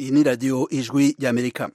iyi ni radiyo ijwi ry'amerika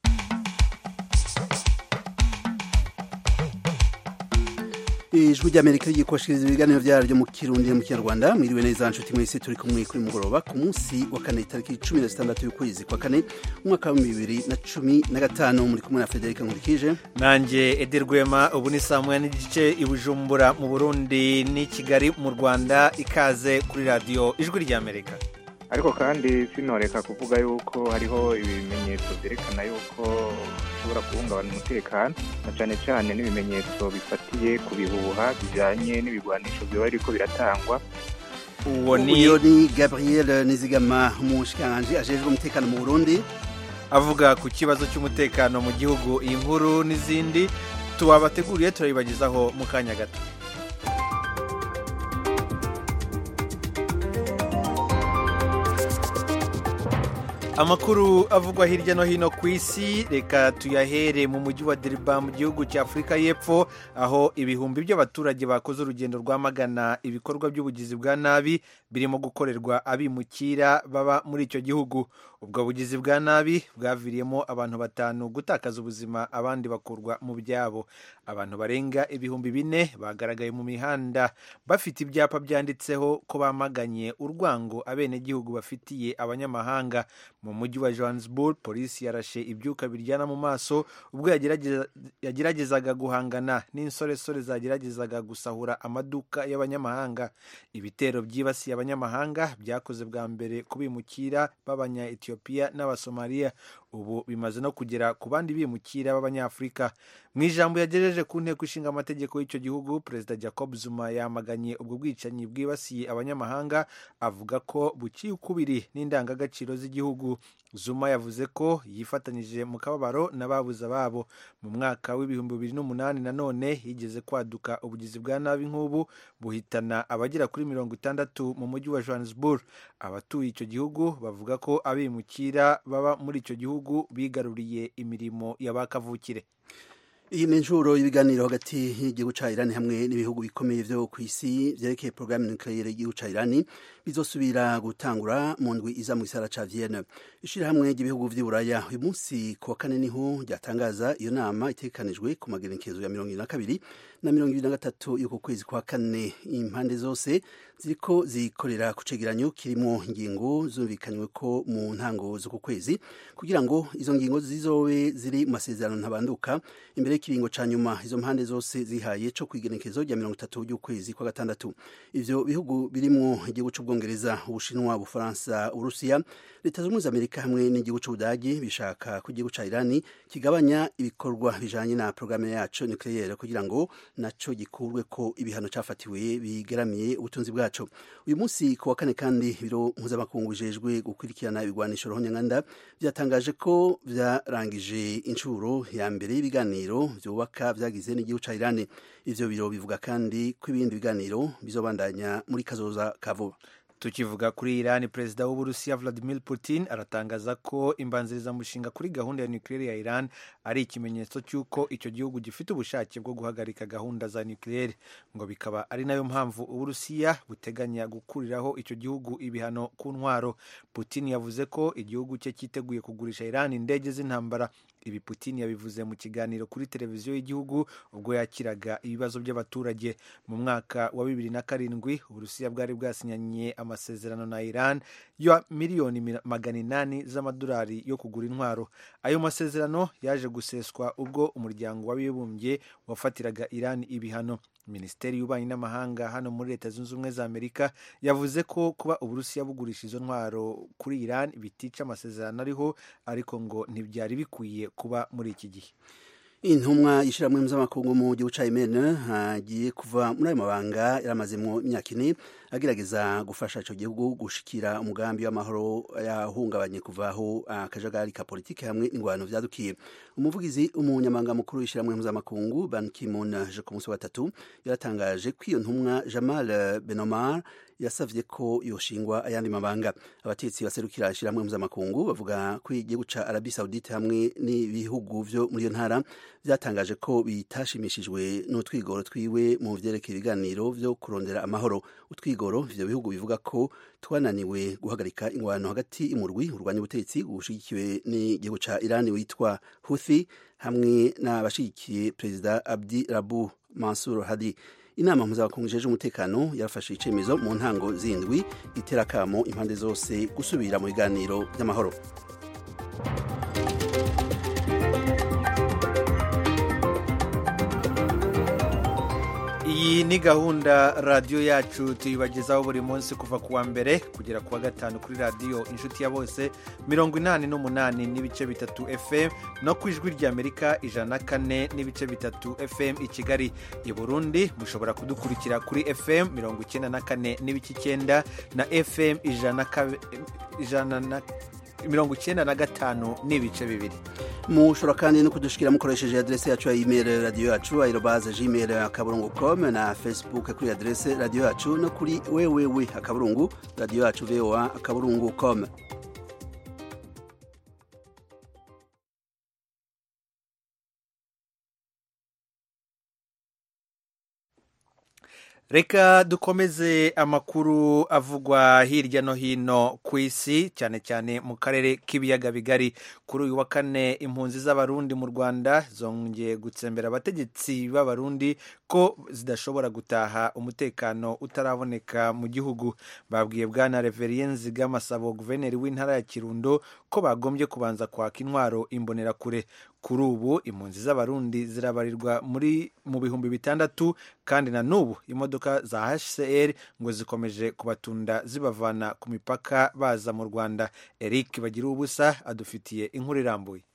ijwi ry'amerika rigiye kubashikiriza ibiganiro byaryo mu kirundi no mu kinyarwanda mwiriwe neza nshuti mwese turi kumwe kuri mugoroba ku munsi wa kane tariki cumi na zitandatu y'ukwezi kwa kane umwaka wa bibiri na cumi na gatanu muri kumwe na federika nkurikije nanjye edi rwema ubu ni saa moya n'igice i bujumbura mu burundi n'i kigali mu rwanda ikaze kuri radiyo ijwi ry'amerika ariko kandi sinoreka kuvuga yuko hariho ibimenyetso byerekana yuko ushobora guhungabana umutekano na cyane cyane n'ibimenyetso bifatiye ku bihuha bijyanye n'ibigwanisho biba biriko biratangwa uwo ni uyo ni gabriel nizigama umushikiranganji ajejwe umutekano mu burundi avuga ku kibazo cy'umutekano mu gihugu iyi nkuru n'izindi tubabateguriye turabibagezaho mu kanya gato amakuru avugwa hirya no hino ku isi reka tuyahere mu mujyi wa deriba mu gihugu cya afurika y'epfo aho ibihumbi by'abaturage bakoze urugendo rwamagana ibikorwa by'ubugizi bwa nabi birimo gukorerwa abimukira baba muri icyo gihugu ubwo bugizi bwa nabi bwaviriyemo abantu batanu gutakaza ubuzima abandi bakurwa mu byabo abantu barenga ibihumbi bine bagaragaye mu mihanda bafite ibyapa byanditseho ko bamaganye urwango abenegihugu bafitiye abanyamahanga mu mujyi wa johannesburg polisi yarashe ibyuka biryana mu maso ubwo yageragezaga guhangana n'insoresore zageragezaga gusahura amaduka y'abanyamahanga ibitero byibasiye abanyamahanga byakoze bwa mbere kubimukira b'abanya etiyopiya n'abasomaliya ubu bimaze no kugera ku bandi bimukira b'abanyafurika mu ijambo yagejeje ku nteko ishinga amategeko y'icyo gihugu perezida jacob zuma yamaganye ubwo bwicanyi bwibasiye abanyamahanga avuga ko buciye ukubiri n'indangagaciro z'igihugu zuma yavuze ko yifatanyije mu kababaro n'ababuze ababo mu mwaka w'ibihumbi bibiri n'umunani nanone yigeze kwaduka ubugizi bwa nabi nk'ubu buhitana abagera kuri mirongo itandatu mu mujyi wa johannesburg abatuye icyo gihugu bavuga ko abimukira baba muri icyo gihugu bigaruriye imirimo y'abakavukire iyi ni inshuro y'ibiganiro hagati y'igihugu cya irani hamwe n'ibihugu bikomeye byo ku isi byerekeye porogaramu nukiliyeri y'igihugu cya irani bizosubira gutangura mu ndwi iza mu gisara cya vienne ishyirahamwe ry'ibihugu by'iburaya uyu munsi ku wa kane niho ryatangaza iyo nama itekanijwe ku magerekezo ya mirongo ibiri na kabiri na mirongo ibiri na gatatu y'uko kwezi kwa kane impande zose ziriko zikorera ku cegeranyo kirimo ingingo zumvikanywe ko mu ntango z'uku kwezi kugira ngo izo ngingo zizobe ziri mu masezerano ntabanduka imbere y'ikiringo ca nyuma izo mpande zose zihaye co kwigenekezo rya mirongo itatu ry'ukwezi kwa gatandatu ivyo bihugu birimwo igihugu c'ubwongereza ubushinwa ubufaransa uburusiya leta z'ubumwe za amerika hamwe n'igihugu c'ubudagi bishaka ko igihugu ca irani kigabanya ibikorwa bijanye na porogaramu yaco nucleaire kugira ngo naco gikurwe ko ibihano cafatiwe bigeramiye ubutunzi bwaco uyu munsi ku wa kane kandi biro mpuzamakungu bijejwe gukurikirana ibigwanisho rohonyanganda vyatangaje ko vyarangije incuro ya mbere y'ibiganiro vyubaka vyagize n'igihugu ca irani ivyo biro bivuga kandi ko ibindi biganiro bizobandanya muri kazoza ka vuba tukivuga kuri irani perezida w'uburusiya vladimir putin aratangaza ko imbanzirizamushinga kuri gahunda ya nukiliyeri ya iran ari ikimenyetso cy'uko icyo gihugu gifite ubushake bwo guhagarika gahunda za nukiliyeri ngo bikaba ari nayo mpamvu uburusiya buteganya gukuriraho icyo gihugu ibihano ku ntwaro putin yavuze ko igihugu cye cyiteguye kugurisha iran indege z'intambara ibi putin yabivuze mu kiganiro kuri televiziyo y'igihugu ubwo yakiraga ibibazo by'abaturage mu mwaka wa bibiri na karindwi uburusiya bwari bwasinyanye amasezerano na iran ya miliyoni magana inani z'amadolari yo kugura intwaro ayo masezerano yaje guseswa ubwo umuryango w'abibumbye wafatiraga iran ibihano minisiteri y'ububanyi n'amahanga hano muri leta zunze ubumwe za amerika yavuze ko kuba uburusiya bugurisha izo ntwaro kuri iran bitica amasezerano ariho ariko ngo ntibyari bikwiye kuba muri iki gihe intumwa y'ishyirahamwe mpuzamakungu mu gihugu cya yemen hagiye kuva muri ayo mabanga yaramazemo imyaka ine agerageza gufasha icyo gihugu gushikira umugambi w'amahoro yahungabanye kuvaho akajagari ka politiki hamwe n'ingwano vyadukiye umuvugizi umunyamabanga mukuru w'ishyirahamwe mpuzamakungu ban ki-moon je ku munsi wa gatatu yaratangaje ko iyo ntumwa jamal benomar yasavye ko yoshingwa ayandi mabanga abatetsi baserukira ishyirahamwe mpuzamakungu bavuga ko igihugu ca arabi saudite hamwe n'ibihugu vyo muri iyo ntara vyatangaje ko bitashimishijwe n'utwigoro twiwe mu vyerekeye ibiganiro vyo kurondera amahoro utwigoro ivyo bihugu bivuga ko twananiwe guhagarika ingwano hagati y'umurwi urwanya ubutegetsi ushigikiwe n'igihugu ca irani witwa huthi hamwe n'abashigikiye perezida abdi rabu mansur hadi inama mpuzamakungu ijejwe umutekano yarafashe icemezo mu ntango zindwi itera akamo impande zose gusubira mu biganiro by'amahoro iyi ni gahunda radiyo yacu tuyibagezaho buri munsi kuva ku wa mbere kugera ku wa gatanu kuri radiyo inshuti ya bose mirongo inani n'umunani n'ibice bitatu fm no ku ijwi ry'amerika ijana na kane n'ibice bitatu fm i kigali i burundi mushobora kudukurikira kuri fm mirongo icyenda na kane n'ibice icyenda na fm ijana na mirongo icyenda na gatanu n'ibice bibiri mushobora kandi no kudushikira mukoresheje adrese yacu ya email radiyo yacu aerobaze gmail akaburungu com na facebook kuri adrese radiyo yacu no kuri wewewe akaburungu radiyo yacu voa akaburungu com reka dukomeze amakuru avugwa hirya no hino ku isi cyane cyane mu karere k'ibiyaga bigari kuri uyu wa kane impunzi z'abarundi mu rwanda zongeye gutsembera abategetsi b'abarundi ko zidashobora gutaha umutekano utaraboneka mu gihugu babwiye bwana reveriyenzi bw'amasabo guverineri w'intara ya kirundo ko bagombye kubanza kwaka intwaro imbonerakure kuri ubu impunzi z'abarundi zirabarirwa muri mu bihumbi bitandatu kandi na n'ubu imodoka za hcr ngo zikomeje kubatunda zibavana ku mipaka baza mu rwanda eric bagira ubusa adufitiye inkuru irambuye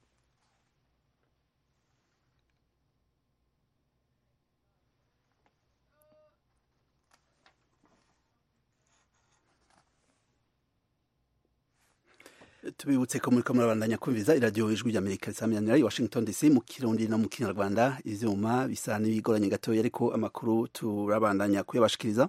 tubibutse ko muri ko murabandanya kumviza iradiyo ijwi ry'amerika risamiranyira i washington dc mu kirundi no mu kinyarwanda ivyuma bisa n'ibigoranye gatoya ariko amakuru turabandanya kuyabashikiriza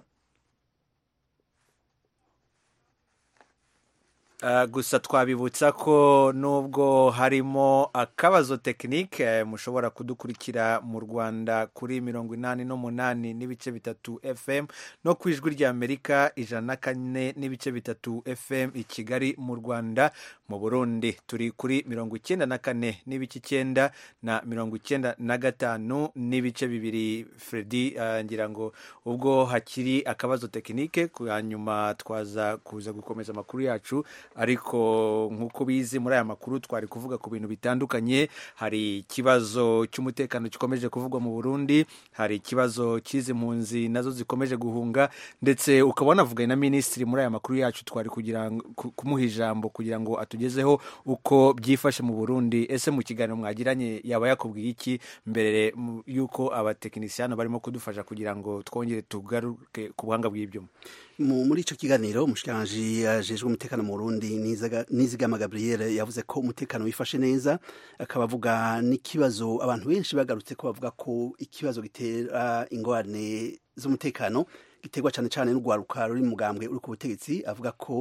gusa twabibutsa ko nubwo harimo akabazo tekinike mushobora kudukurikira mu rwanda kuri mirongo inani n'umunani n'ibice bitatu fm no ku ijwi ry'amerika ijana na kane n'ibice bitatu fm i kigali mu rwanda mu burundi turi kuri mirongo icyenda na kane n'ibice icyenda na mirongo icyenda na gatanu n'ibice bibiri fredi ngira ngo ubwo hakiri akabazo tekinike hanyuma twaza kuza gukomeza amakuru yacu ariko nk'uko bizi muri aya makuru twari kuvuga ku bintu bitandukanye hari ikibazo cy'umutekano gikomeje kuvugwa mu burundi hari ikibazo cy'izi mpunzi nazo zikomeje guhunga ndetse ukaba wanavuganye na minisitiri muri aya makuru yacu twari kugira kumuha ijambo kugira ngo atugezeho uko byifashe mu burundi ese mu kiganiro mwagiranye yaba yakubwiye iki mbere y'uko abatekinisiyani barimo kudufasha kugira ngo twongere tugaruke ku buhanga bw'ibyuma muri icyo kiganiro umushikiranganji ajejwe umutekano mu burundi nizigama gabriel yavuze ko umutekano wifashe neza akaba avuga n'ikibazo abantu benshi bagarutse ko bavuga ko ikibazo gitera ingorane z'umutekano giterwa cyane cyane n'urwaruka ruri mugambwe uri ku butegetsi avuga ko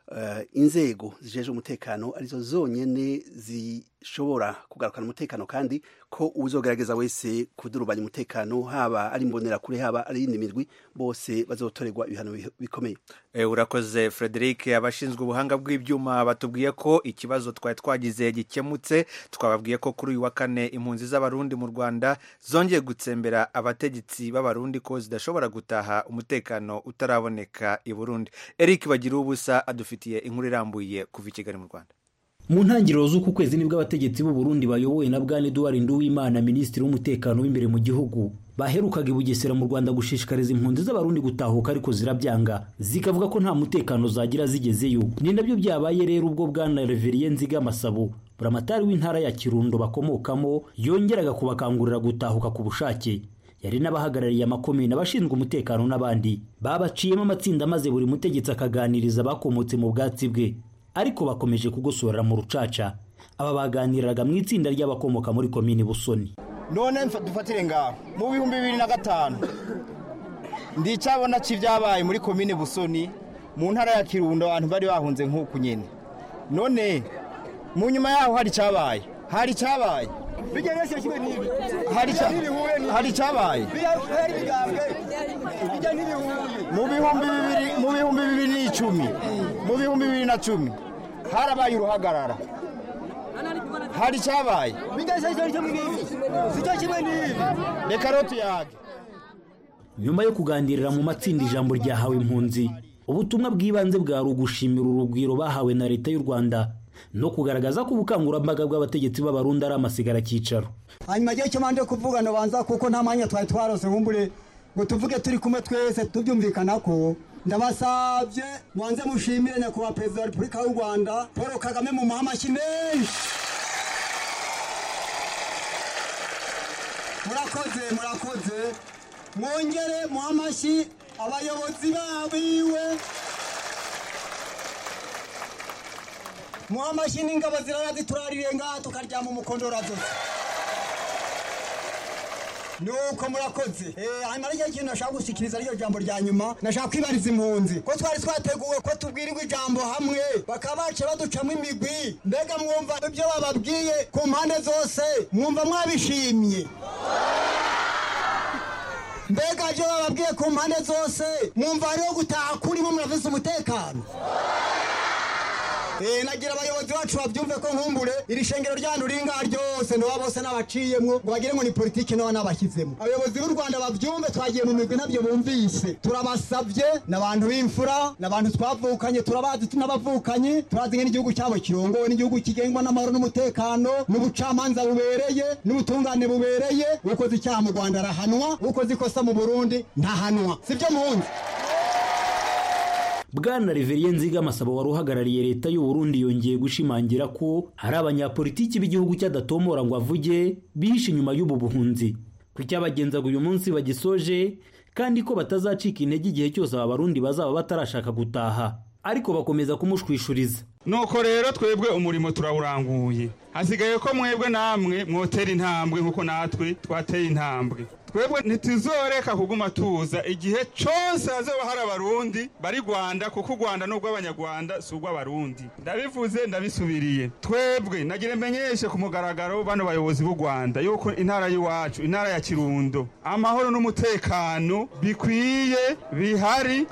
inzego zijeje umutekano arizo zonyine zishobora kugarukana umutekano kandi ko uzogerageza wese kudurubanya umutekano haba ari imbonerakure haba ari iyindi mirwi bose bazotorerwa ibihano bikomeye urakoze frederic abashinzwe ubuhanga bw'ibyuma batubwiye ko ikibazo twari twagize gikemutse twababwiye ko kuri uyu wa kane impunzi z'abarundi mu rwanda zongeye gutsembera abategetsi b'abarundi ko zidashobora gutaha umutekano utaraboneka i burundi eric bagira ubusa adufitiye inkuru irambuye kuva i kigali mu rwanda mu ntangiriro z'uku kwezi nibwo abategetsi b'u Burundi bayobowe na bwana Edouard Nduwimana minisitiri w'umutekano w'imbere mu gihugu baherukaga i Bugesera mu Rwanda gushishikariza impunzi z'abarundi gutahuka ariko zirabyanga zikavuga ko nta mutekano zagira zigezeyo ni nabyo byabaye rero ubwo bwana Reverien Nzigamasabo buramatari w'intara ya Kirundo bakomokamo yongeraga kubakangurira gutahuka ku bushake yari n'abahagarariye amakomine abashinzwe umutekano n'abandi babaciyemo amatsinda maze buri mutegetsi akaganiriza abakomotse mu bwatsi bwe ariko bakomeje kugosorera mu rucaca aba baganiraga mu itsinda ry'abakomoka muri komini busoni none dufatire ngaho mu bihumbi bibiri na gatanu ndi icyabona cy'ibyabaye muri komine busoni mu ntara ya kirundo abantu bari bahunze nk'uku nyine none mu nyuma yaho hari icyabaye hari icyabaye hari icya- hari icyabaye mu bihumbi bibiri mu bihumbi bibiri n'icumi mu bihumbi bibiri na cumi harabaye uruhagarara hari icyabaye reka rero tuyage nyuma yo kuganirira mu matsinda ijambo ryahawe impunzi ubutumwa bw'ibanze bwari ugushimira urugwiro bahawe na leta y'u rwanda no kugaragaza ko ubukangurambaga bw'abategetsi b'abarundi ari amasigara cyicaro hanyuma igihe cyo manje kuvuga banza kuko nta mwanya twari twarose nkumbure ngo tuvuge turi kumwe twese tubyumvikana ko ndabasabye mwanze mushimire nyakubahwa perezida wa repubulika y'u rwanda paul kagame mu amashyi menshi murakoze murakoze mwongere muhe amashyi abayobozi babiwe muhe amashyi n'ingabo zirara ziturarire ngaha tukaryama umukondora zose nuko murakoze Eh, hanyuma rero ikintu nashaka gushikiriza ariyo jambo rya nyuma nashaka kwibariza impunzi ko twari twateguwe ko tubwirirwa ijambo hamwe bakaba bace baducamo imigwi mbega mwumva ibyo bababwiye ku mpande zose mwumva mwabishimye mbega ibyo bababwiye ku mpande zose mwumva hariho gutaha kurimo murafise umutekano Eh, nagira abayobozi bacu babyumve ko nkumbure iri shengero ryanyu ringa ryose ndoba bose n'abaciyemwo ngo bagire ngo ni politiki noba n'abashyizemo abayobozi b'u rwanda babyumve twagiye mu migwi nabyo bumvise turabasabye n'abantu b'imfura n'abantu twavukanye turabazi tunabavukanye turazi ngene igihugu cyabo kirongowe n'igihugu kigengwa n'amahoro n'umutekano n'ubucamanza bubereye n'ubutungane bubereye ukoze icyaha mu rwanda arahanwa ukoze ikosa mu burundi ntahanwa sibyo muhunzi bwana reveriye nziga amasaba wari uhagarariye leta y'u Burundi yongeye gushimangira ko hari abanyapolitiki b'igihugu cy'adatomora ngo avuge bihishe inyuma y'ubu buhunzi ku cyabagenzaga uyu munsi bagisoje kandi ko batazacika intege igihe cyose aba barundi bazaba batarashaka gutaha ariko bakomeza kumushwishuriza nuko rero twebwe umurimo turawuranguye hasigaye ko mwebwe namwe mwotera intambwe nk'uko natwe twateye intambwe twebwe ntituzoreka kuguma tuza igihe cyose hazoba hari abarundi bari rwanda kuko u rwanda ni urw'abanyarwanda si urw'abarundi ndabivuze ndabisubiriye twebwe nagira menyeshe ku mugaragaro bano bayobozi b'u rwanda yuko intara y'iwacu intara ya kirundo amahoro n'umutekano bikwiye bihari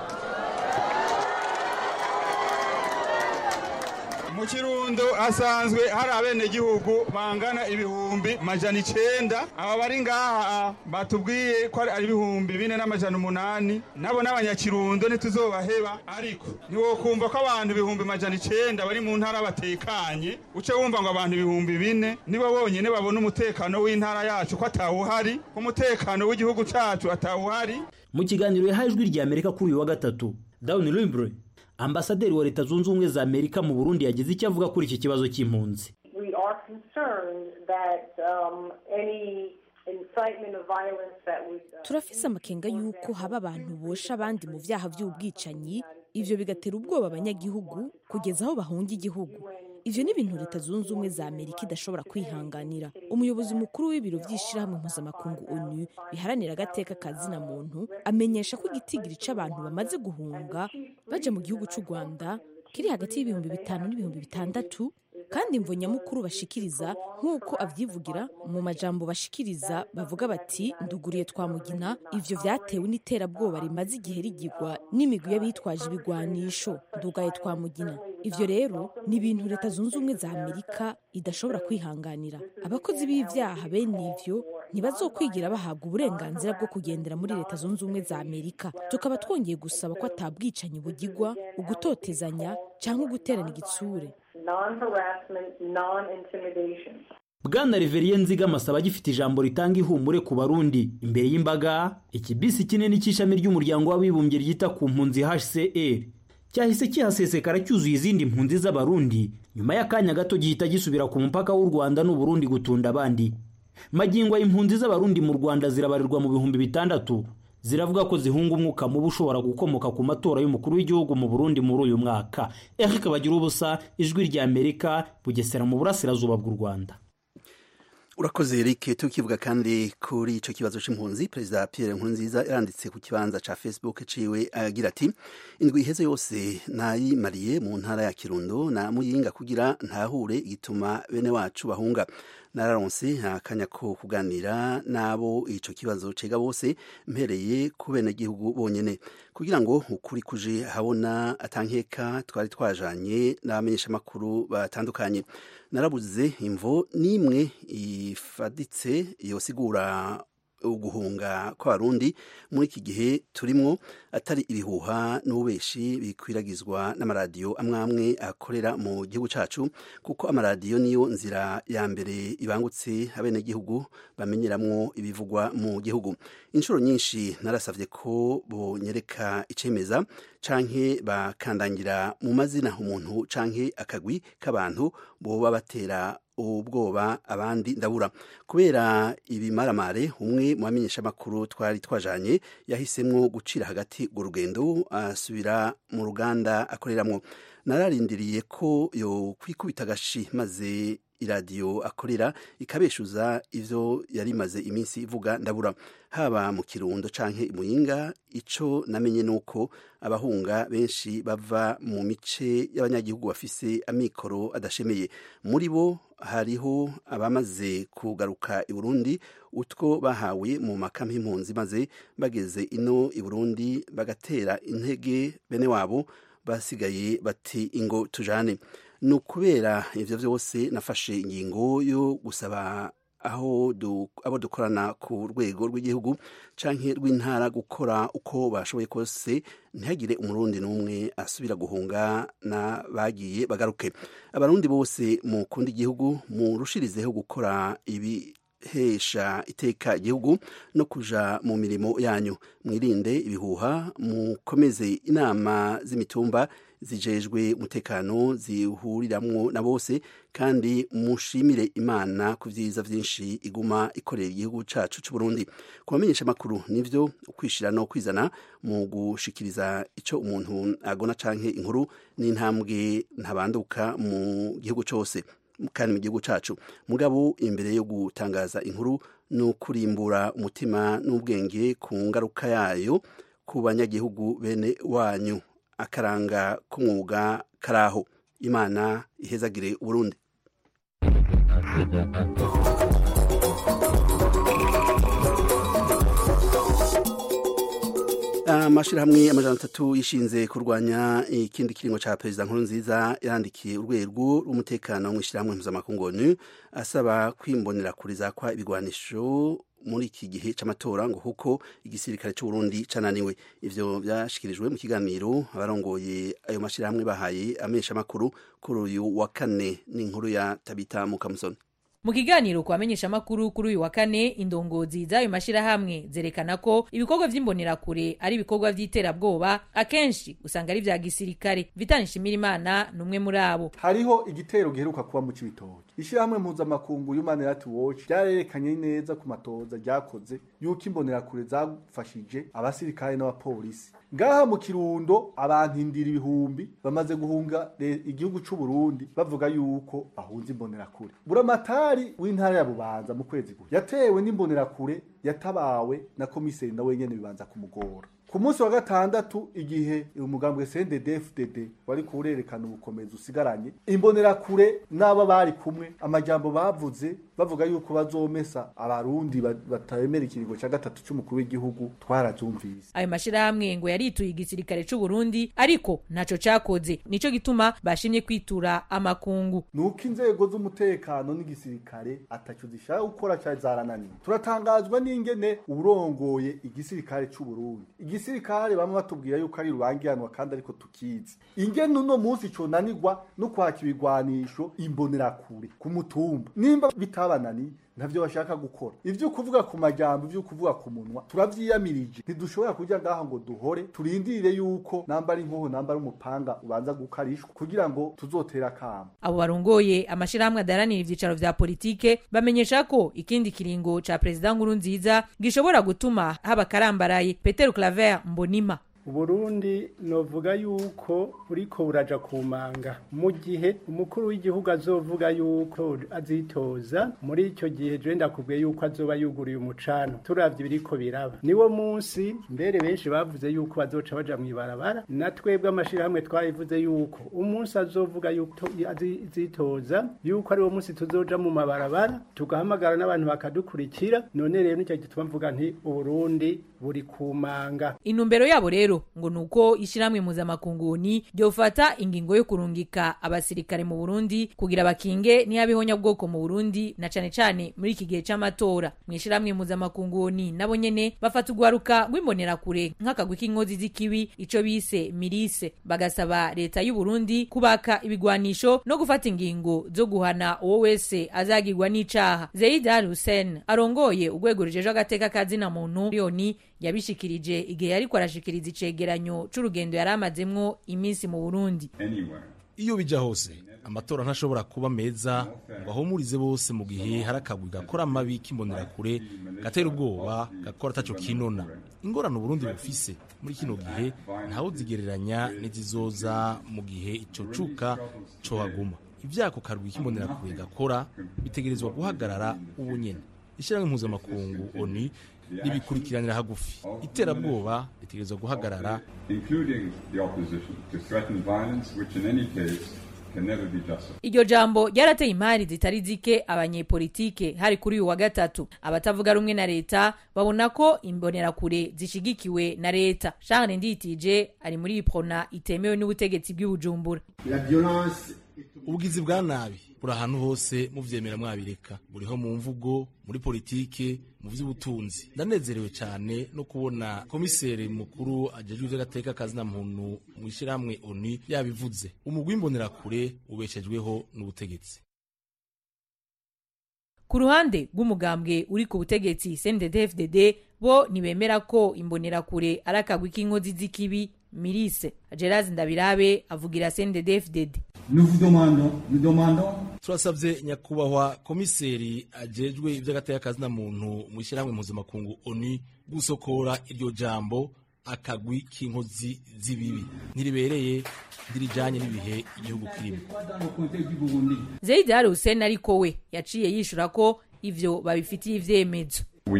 mu kirundo hasanzwe hari abenegihugu bangana ibihumbi majana icenda aba bari ngaha batubwiye ko ari ibihumbi bine n'amajana umunani nabo n'abanyakirundo ntituzobaheba ariko ntiwokumva ko abantu ibihumbi majana icenda bari mu ntara batekanye uce wumva ngo abantu ibihumbi bine nibo bonyene babona umutekano w'intara yacu ko atawuhari ko umutekano w'igihugu cacu atawuhari mu kiganiro yahaye ijwi rya amerika kuri uyu wa gatatu dawuni limbre ambasaderi wa leta zunze ubumwe za amerika mu burundi yagize icyo avuga kuri iki kibazo cy'impunzi we are concerned that um, any incitement of violence that would uh, turafise amakenga y'uko haba abantu bosha abandi mu byaha by'ubwicanyi ivyo bigatera ubwoba abanyagihugu kugeza aho bahunga igihugu ivyo ni ibintu leta zunze ubumwe za amerika idashobora kwihanganira umuyobozi mukuru w'ibiro by'ishirahamwe mpuzamakungu onu biharanira agateka ka zina muntu amenyesha ko igitigiri c'abantu bamaze guhunga baja mu gihugu c'u rwanda kiri hagati y'ibihumbi bitanu n'ibihumbi bitandatu kandi imvo nyamukuru bashikiriza nk'uko avyivugira mu majambo bashikiriza bavuga bati nduguriye twamugina ivyo vyatewe n'iterabwoba rimaze igihe rigirwa n'imigwi y'abitwaje ibigwanisho ndugaye twamugina ivyo rero ni ibintu leta zunze ubumwe za amerika idashobora kwihanganira abakozi b'ivyaha bene ivyo ntibazokwigira bahabwa uburenganzira bwo kugendera muri leta zunze ubumwe za amerika tukaba twongeye gusaba ko atabwicanyi bugirwa ugutotezanya cyangwa uguterana igitsure non-harassment, non-intimidation. bwana reveriye nziga amasaba agifite ijambo ritanga ihumure ku barundi imbere y'imbaga ikibisi kinini cy'ishami ry'umuryango w'abibumbye ryita ku mpunzi hcr cyahise kihasesekara cyuzuye izindi mpunzi z'abarundi nyuma y'akanya gato gihita gisubira ku mupaka w'u rwanda n'uburundi gutunda abandi magingo impunzi z'abarundi mu rwanda zirabarirwa mu bihumbi bitandatu ziravuga ko zihunga umwuka mubi ushobora gukomoka ku matora y'umukuru w'igihugu mu burundi muri uyu mwaka eric bagira ubusa ijwi rya amerika bugesera mu burasirazuba bw'u rwanda urakoze Eric tukivuga kandi kuri ico kibazo c'impunzi perezida Pierre Nkurunziza yaranditse ku kibanza ca Facebook ciwe agira ati indwi iheze yose nayimariye mu ntara ya Kirundo na Muyinga kugira ntahure igituma bene wacu bahunga nararonse akanya ko kuganira nabo ico kibazo cega bose mpereye ku bene gihugu bonyene kugira ngo ukuri kuje habona atankeka twari twajanye n'abamenyesha makuru batandukanye narabuze imvo nimwe ifaditse yosigura uguhunga kw'abarundi muri iki gihe turimwo atari ibihuha n'ububeshi bikwiragizwa n'amaradiyo amwe amwe akorera mu gihugu cacu kuko amaradiyo niyo nzira ya mbere ibangutse abenegihugu bamenyeramwo ibivugwa mu gihugu inshuro nyinshi narasavye ko bonyereka icemeza canke bakandangira mu mazina umuntu canke akagwi k'abantu boba batera ubwoba abandi ndabura kubera ibimaramare umwe mu bamenyesha makuru twari twajanye yahisemwo gucira hagati urwo rugendo asubira mu ruganda akoreramwo nararindiriye ko yo kwikubita agashi maze iradiyo akorera ikabeshuza ivyo yari imaze iminsi ivuga ndabura haba mu kirundo canke imuyinga ico namenye nuko abahunga benshi bava mu mice y'abanyagihugu bafise amikoro adashemeye muri bo hariho abamaze kugaruka i Burundi utwo bahawe mu makampi impunzi maze bageze ino i Burundi bagatera intege bene wabo basigaye bati ingo tujane ni ukubera ivyo vyose nafashe ingingo yo gusaba aho du, abo dukorana ku rwego rw'igihugu canke rw'intara gukora uko bashoboye kose ntihagire umurundi n'umwe asubira guhunga na bagiye bagaruke abarundi bose mu kundi igihugu murushirizeho gukora ibi hesha iteka igihugu no kuja mu mirimo yanyu mwirinde ibihuha mukomeze inama z'imitumba zijejwe umutekano zihuriramwo na bose kandi mushimire imana ku vyiza vyinshi iguma ikorera igihugu cacu c'uburundi ku bamenyesha amakuru nivyo ukwishira no kwizana mu gushikiriza ico umuntu agona canke inkuru n'intambwe ntabanduka mu gihugu cose kandi mu gihugu cacu mugabo imbere yo gutangaza inkuru ni ukurimbura umutima n'ubwenge ku ngaruka yayo ku banyagihugu bene wanyu akaranga k'umwuga karaho imana ihezagire uburundi amashirahamwe amajana atatu yishinze kurwanya ikindi kiringo ca perezida nkuru nziza yarandikiye urwego rw'umutekano mu ishirahamwe mpuzamakungu onu asaba kwimbonera kure zakwa ibigwanisho muri iki gihe c'amatora ngo kuko igisirikare c'uburundi cananiwe ivyo vyashikirijwe mu kiganiro abarongoye ayo mashirahamwe bahaye amenyesha makuru kuri uyu wa kane n'inkuru ya tabita mukamusoni mu kiganiro ku bamenyeshamakuru kuri uyu wa kane indongozi z'ayo mashirahamwe zerekana ko ibikorwa vy'imbonerakure ari ibikorwa vy'iterabwoba akenshi usanga ari vya gisirikare vitani nshimirimana ni umwe muri abo hariho igitero giheruka kuba mu cibitoki ishirahamwe mpuzamakungu human rights watch ryarerekanye neza ku matoza ryakoze yuko imbonerakure zafashije abasirikare n'abapolisi ngaha mu kirundo abantu indira ibihumbi bamaze guhunga igihugu c'uburundi bavuga yuko bahunze imbonerakure buramatari w'intara ya bubanza mu kwezi guhe yatewe n'imbonerakure yatabawe na komiseri na wenyene bibanza kumugora ku munsi wa gatandatu igihe umugambwe CNDD-FDD wari kurerekana ubukomezi usigaranye imbonerakure n'aba bari kumwe amajambo bavuze bavuga yuko bazomesa abarundi batemera ikiringo ca gatatu c'umukuru w'igihugu twarazumvise ayo mashirahamwe ngo yarituye igisirikare c'u Burundi ariko ntaco cakoze nico gituma bashimye kwitura amakungu nuko inzego z'umutekano n'igisirikare ataco zishaka gukora ca zarananiwe turatangazwa n'ingene urongoye igisirikare c'u Burundi igisirikare bamwe batubwira yuko ari rubangiranwa kandi ariko tukizi ingene uno munsi conanirwa no kwaka ibigwanisho imbonerakure ku mutumba nimba bitabananiye ntavyo bashaka gukora ivyo kuvuga ku majambo ivyo kuvuga ku munwa turavyiyamirije ntidushobora kuja ngaha ngo duhore turindire yuko namba ari inkoho namba ari umupanga ubanza gukarishwa kugira ngo tuzotera kama abo barongoye amashirahamwe adaranira ivyicaro vya politike bamenyesha ko ikindi kiringo ca perezida nkuru nziza gishobora gutuma haba karambaraye Peter Claver Mbonima uburundi novuga yuko buriko buraja kumanga mu gihe umukuru w'igihugu azovuga yuko azitoza muri icyo gihe je ndakubwiye yuko azoba yuguriye umucano turavye ibiriko biraba niwo munsi mbere benshi bavuze yuko bazoca baja mw'ibarabara na twebwe amashirahamwe twabivuze yuko umunsi azovuga yuko azitoza yuko ari wo munsi tuzoja mu mabarabara tugahamagara n'abantu bakadukurikira none rero nicyo gituma mvuga nti uburundi buri kumanga intumbero yabo rero ngo nuko ishiramwe muzamakunguni ryofata ingingo yo kurungika abasirikare mu Burundi kugira bakinge ntiyabeho bwoko mu Burundi na cane cane muri iki gihe c'amatora mw'ishiramwe muzamakunguni nabo nyene bafata ugwaruka rw'imbonera kure nk'akagwi k'inkozi z'ikibi ico bise mirise bagasaba leta y'u Burundi kubaka ibigwanisho no gufata ingingo zo guhana uwo wese azagirwa n'icaha Zeid Al Hussein arongoye urwego rujejwe agateka kazina muntu Yoni yabishikirije igihe yariko arashikiriza icegeranyo c'urugendo yari amazemwo iminsi mu Burundi iyo bija hose amatora ntashobora kuba meza ngo ahumurize bose mu gihe hari akagwi gakora amabi k'imbonerakure gatera ubwoba gakora ataco kinona ingorane uburundi bufise muri kino gihe ntawe zigereranya n'izizoza mu gihe ico cuka cohaguma ivyako karwi k'imbonerakure gakora bitegerezwa guhagarara ubu nyene ishyirahamwe mpuzamakungu oni ribikurikiranira hagufi iterabwoba ritegerezwa guhagarara iryo jambo ryarateye impari zitari zike abanyepolitike hari kuri uyu wa gatatu abatavuga rumwe na leta babona ko imbonerakure zishigikiwe na leta charles nditije ari muri iprona itemewe n'ubutegetsi bw'ibujumbura ubugizi bwa nabi buri ahantu hose muvyemera mwabireka buriho mu mvugo muri politike mu vy'ubutunzi ndanezerewe cyane no kubona komiseri mukuru ajejwe ivy'agateka kazina muntu mu ishyirahamwe oni yabivuze umugwi w'imbonerakure ubeshejweho n'ubutegetsi ku ruhande rw'umugambwe uri ku butegetsi CNDD-FDD bo ntibemera ko imbonerakure ari akagwi k'inkozi z'ikibi mirise Gerard Ndabirabe avugira CNDD-FDD turasabye nyakubahwa komiseri ajejwe iby'agateka kazina muntu mu ishyirahamwe mpuzamakungu oni gusokora iryo jambo akagwi k'inkozi z'ibibi ntiribereye ntirijanye n'ibihe igihugu kirimo Zeid Al Hussein ariko we yaciye yishura ko ivyo babifitiye ivyemezo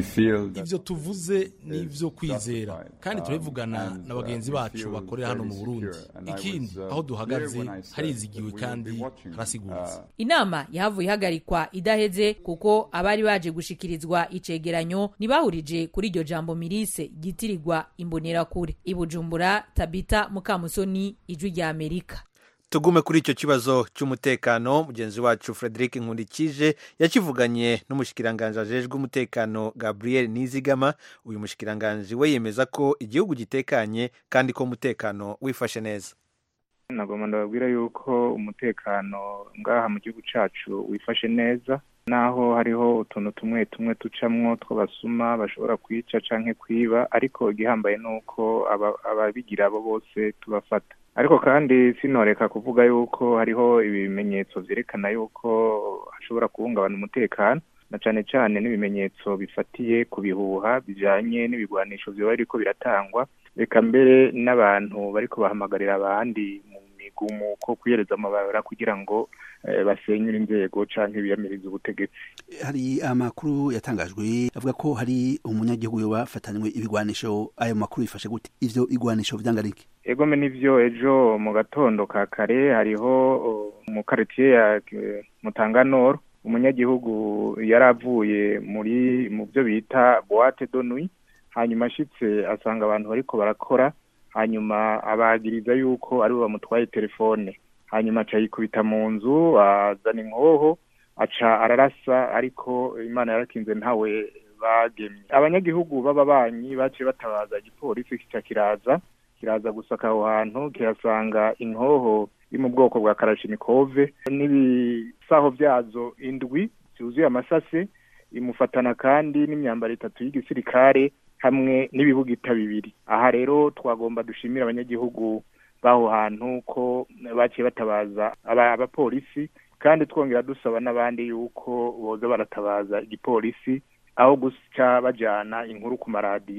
ivyo tuvuze ni ivyo kwizera kandi turabivugana na bagenzi bacu bakorera hano mu burundi ikindi aho duhagaze harizigiwe kandi harasiguritse inama yahavuye ihagarikwa idaheze kuko abari baje gushikirizwa icegeranyo ntibahurije kuri iryo jambo mirise ryitirirwa imbonerakure ibujumbura tabita mukamusoni ijwi rya amerika tugume kuri icyo kibazo cy'umutekano mugenzi wacu frederic nkundikije yakivuganye n'umushikiranganji ajejwe umutekano gabriel nizigama uyu mushikiranganji we yemeza ko igihugu gitekanye kandi ko umutekano wifashe neza nagomba ndababwira yuko umutekano ngaha mu gihugu cyacu wifashe neza naho hariho utuntu tumwe tumwe ducamwo tw'abasuma bashobora kwica canke kwiba ariko igihambaye ni uko ababigira abo bose tubafata ariko kandi sinoreka kuvuga yuko hariho ibimenyetso vyerekana yuko hashobora guhungabana umutekano na cane cane n'ibimenyetso bifatiye ku bihuha bijanye n'ibigwanisho vyoba biriko biratangwa reka mbere n'abantu bariko bahamagarira abandi mu migumu ko kwiyereza amabara kugira ngo basenyura inzego canke biyamiriza ubutegetsi hari amakuru yatangajwe avuga ko hari umunyagihugu yoba afatanywe ibigwanisho ayo makuru bifashe gute ivyo igwanisho vyangariki egome nivyo ejo mu gatondo ka kare hariho mu karitiye ya mutanganoro umunyagihugu yari avuye muri mu byo bita boite de nuit hanyuma ashitse asanga abantu bariko barakora hanyuma abagiriza yuko aribo bamutwaye telefone hanyuma aca yikubita mu nzu azana inkoho aca ararasa ariko imana yarakinze ntawe bagemye abanyagihugu b'ababanyi baciye batabaza igipolisi kica kiraza kiraza gusaka aho hantu kirasanga inkoho iri mu bwoko bwa karashinikove n'ibisaho byazo indwi byuzuye amasase imufatana kandi n'imyambaro itatu y'igisirikare hamwe n'ibibugita bibiri aha rero twagomba dushimira abanyagihugu b'aho hantu ko baciye batabaza abapolisi kandi twongera dusaba n'abandi yuko boza baratabaza igipolisi aho guca bajyana inkuru ku maradiyo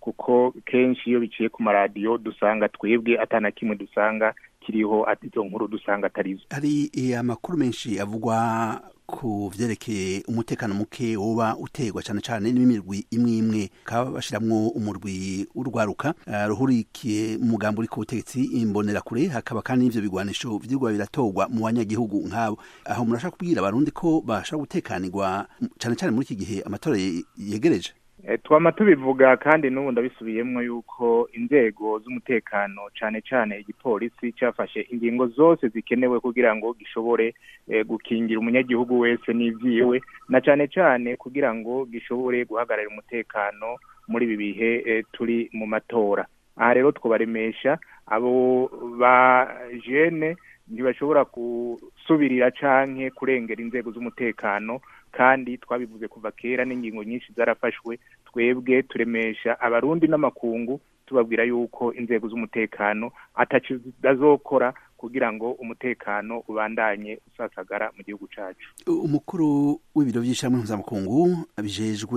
kuko kenshi iyo biciye ku maradiyo dusanga twebwe atana kimwe dusanga kiriho izo nkuru dusanga atarizo hari amakuru menshi avugwa ku vyerekeye umutekano muke woba utegwa cyane cyane n'imirwi imwe imwe kaba bashiramwo umurwi urwaruka uh, ruhurikiye mu mugambo uri ku butegetsi imbonerakure hakaba kandi n'ivyo bigwanisho vyirwa biratorwa mu banyagihugu nk'abo aho murashaka kubwira abarundi ko bashaka gutekanirwa cyane cyane muri iki gihe amatora yegereje twama tubivuga kandi n'ubu ndabisubiyemo yuko inzego z'umutekano cyane cyane igipolisi cyafashe ingingo zose zikenewe kugira ngo gishobore gukingira umunyagihugu wese n'ibyiwe na cyane cyane kugira ngo gishobore guhagararira umutekano muri ibi bihe turi mu matora aha rero twabaremesha abo ba jene ntibashobora gusubirira canke kurengera inzego z'umutekano kandi twabivuze kuva kera n'ingingo nyinshi zarafashwe twebwe turemesha abarundi n'amakungu tubabwira yuko inzego z'umutekano ataco zidazokora kugira ngo umutekano ubandanye usasagara mu gihugu cacu umukuru w'ibiro vy'ishamwe mpuzamakungu bijejwe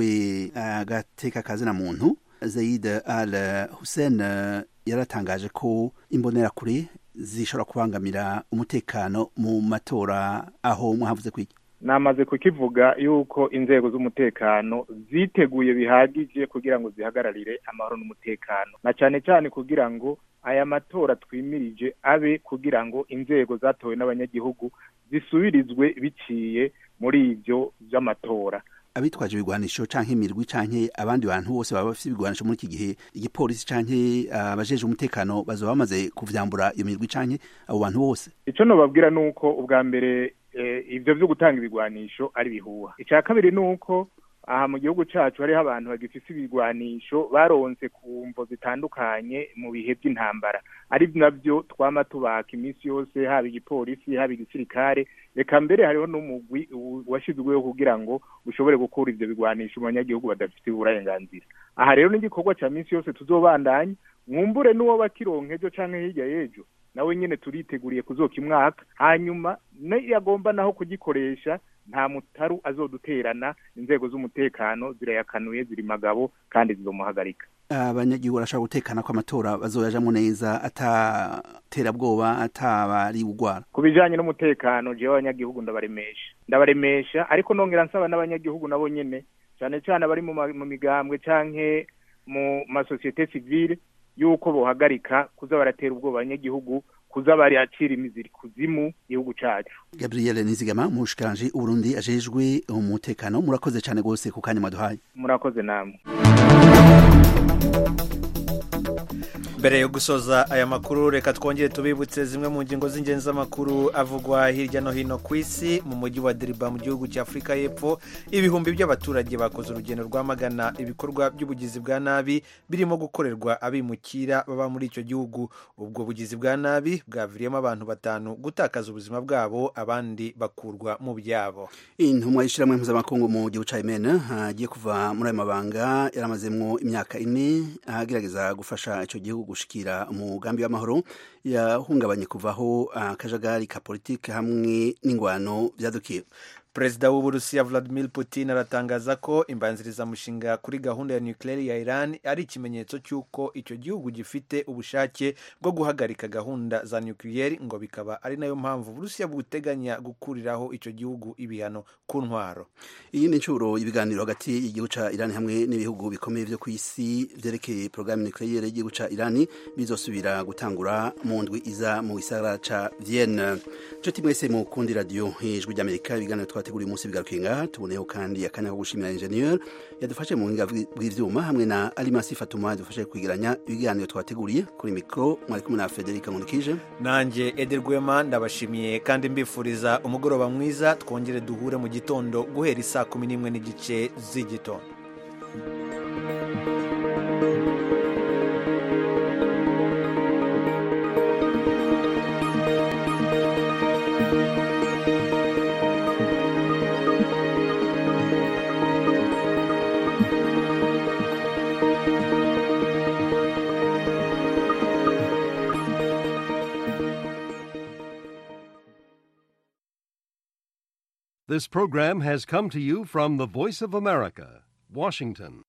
agateka kazina muntu Zaid Al Hussein yaratangaje ko imbonerakure zishobora kubangamira umutekano mu matora aho mwahavuze kwiki namaze kukivuga yuko inzego z'umutekano ziteguye bihagije kugira ngo zihagararire amahoro n'umutekano na cyane cyane kugira ngo aya matora twimirije abe kugira ngo inzego zatowe n'abanyagihugu zisubirizwe biciye muri ibyo by'amatora abitwaje ibigwanisho canke imirwi canke abandi bantu bose baba bafite ibigwanisho muri iki gihe igipolisi canke abajeje uh, umutekano bazoba bamaze kuvyambura iyo mirwi canke abo bantu bose ico nobabwira nuko ubwa mbere ibyo byo gutanga ibigwanisho ari bihuha icya kabiri ni uko aha mu gihugu cyacu hariho abantu bagifite ibigwanisho baronse ku mvo zitandukanye mu bihe by'intambara ari nabyo twama tubaka iminsi yose haba igipolisi haba igisirikare reka mbere hariho n'umugwi washyizweho kugira ngo ushobore gukura ibyo bigwanisho mu banyagihugu badafite uburenganzira aha rero n'igikorwa cya minsi yose tuzobandanya mwumbure n'uwo bakironka ejo cyangwa hirya y'ejo nawe nyine turiteguriye kuzoka imwaka hanyuma yagomba naho kugikoresha nta mutaru azoduterana inzego z'umutekano zirayakanuye ziri magabo kandi zizomuhagarika abanyagihugu barashobora gutekana ko amatora bazoyajamo neza ataterabwoba atabari ugwara ku bijanye n'umutekano jewe abanyagihugu ndabaremesha ndabaremesha ariko nongera nsaba n'abanyagihugu nabo nyene cyane cyane abari mu migambwe canke mu masosiyete sivile yuko bohagarika kuza baratera ubwoba abanyagihugu kuza baracira imiziri kuzimu igihugu cacu Gabriel Nizigama mushikanje Uburundi ajejwe umutekano murakoze cyane gose ku kanya maduhaye murakoze namwe mbere yo gusoza aya makuru reka twongere tubibutse zimwe mu ngingo z'ingenzi z'amakuru avugwa hirya no hino ku isi mu mujyi wa deriba mu gihugu cya afurika y'epfo ibihumbi by'abaturage bakoze urugendo rwamagana ibikorwa by'ubugizi bwa nabi birimo gukorerwa abimukira baba muri icyo gihugu ubwo bugizi bwa nabi bwaviriyemo abantu batanu gutakaza ubuzima bwabo abandi bakurwa mu byabo intumwa y'ishyirahamwe mpuzamakungu mu gihugu cya yemen agiye kuva muri ayo mabanga yaramazemo imyaka ine agerageza gufasha icyo gihugu gushikira umugambi w'amahoro yahungabanye kuvaho akajagari ka politiki hamwe n'ingwano byadukiye perezida w'uburusiya vladimir putin aratangaza ko imbanzirizamushinga kuri gahunda ya nuclear ya iran ari ikimenyetso cy'uko icyo gihugu gifite ubushake bwo guhagarika gahunda za nuclear ngo bikaba ari nayo mpamvu uburusiya buteganya gukuriraho icyo gihugu ibihano ku ntwaro iyi ni inshuro ibiganiro hagati y'igihugu cya iran hamwe n'ibihugu bikomeye byo ku isi byerekeye porogaramu nuclear y'igihugu cya iran bizosubira gutangura mu ndwi iza mu gisagara cya vienne nshuti mwese mukundi radiyo ijwi ry'amerika ibiganiro twateguriye umunsi bigarukiye ngaha tuboneyeho kandi akanya ko gushimira enjeniyeri yadufashe mu buhinga bw'ibyuma hamwe na arimasi fatuma yadufashe kwegeranya ibiganiro twateguriye kuri mikoro mwari kumwe na federica nkurikije nanjye ederwema ndabashimiye kandi mbifuriza umugoroba mwiza twongere duhure mu gitondo guhera isaa kumi n'imwe n'igice z'igitondo This program has come to you from the Voice of America, Washington.